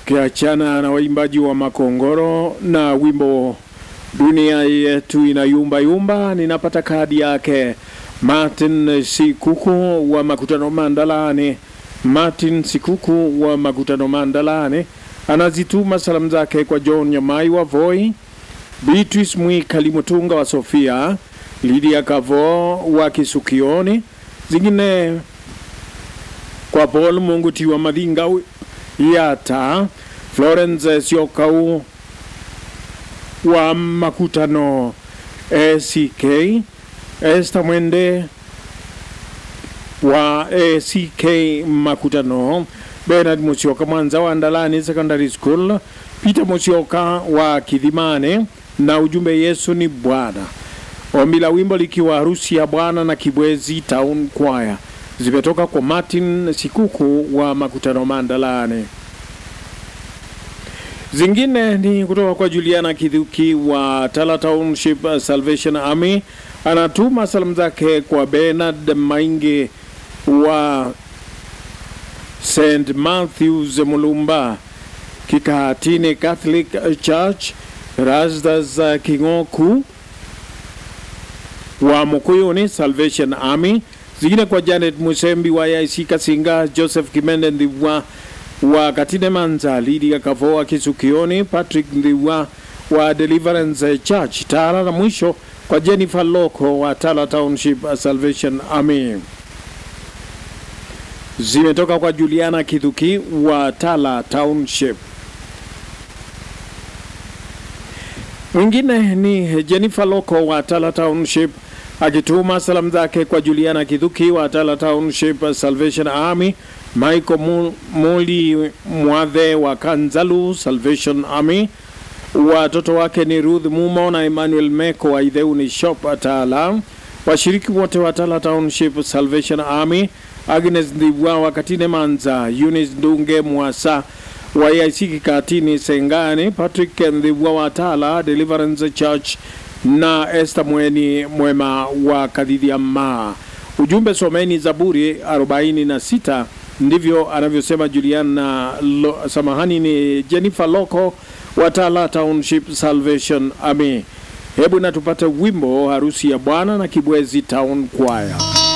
tukiachana na waimbaji wa Makongoro na wimbo dunia yetu inayumba yumba, ninapata kadi yake Martin Sikuku wa Makutano Mandalani. Martin Sikuku wa Makutano Mandalani anazituma salamu zake kwa John Nyamai wa Voi, Beatrice Mwikali Mutunga wa Sofia, Lydia Kavo wa Kisukioni, zingine kwa Paul Munguti wa Madinga Yata, Florence Siokau wa Makutano ACK, Esther Mwende wa ACK Makutano, Bernard Musioka Mwanza wa Ndalani Secondary School, Peter Musioka wa Kidhimane na ujumbe Yesu ni Bwana. Ombi la wimbo likiwa harusi ya Bwana na Kibwezi Town Choir zimetoka kwa Martin Sikuku wa Makutano Mandalani. Zingine ni kutoka kwa Juliana Kidhuki wa Tala Township Salvation Army, anatuma salamu zake kwa Bernard Mainge wa St Matthews Mulumba Kikahatini Catholic Church, Rasdas Kingoku wa Mukuyuni Salvation Army, zingine kwa Janet Musembi wa IC Kasinga, Joseph Kimende Ndhiwa wa Katine Manza, Lydia Kavoa Kisukioni, Patrick Ndhiwa wa Deliverance Church Tala, na mwisho kwa Jennifer Loko wa Tala Township Salvation Army. Zimetoka kwa Juliana Kidhuki wa Tala Township. Mwingine ni Jennifer Loko wa Tala Township akituma salamu zake kwa Juliana Kidhuki wa Tala Township Salvation Army, Michael Muli Mwadhe wa Kanzalu Salvation Army, watoto wake ni Ruth Mumo na Emmanuel Meko wa Idheuni Shop Tala, washiriki wote wa Tala Township Salvation Army, Agnes Ndibwa wa Katine Manza, Eunice Ndunge Mwasa wa IC Kikatini Sengani, Patrick Ndibwa wa Tala Deliverance Church na Esther Mweni Mwema wa Kadhidiama. Ujumbe, someni Zaburi 46. Ndivyo anavyosema Juliana Lo, samahani, ni Jennifer Loko wa Tala Township Salvation Army. Hebu na tupate wimbo harusi ya Bwana na Kibwezi Town Choir.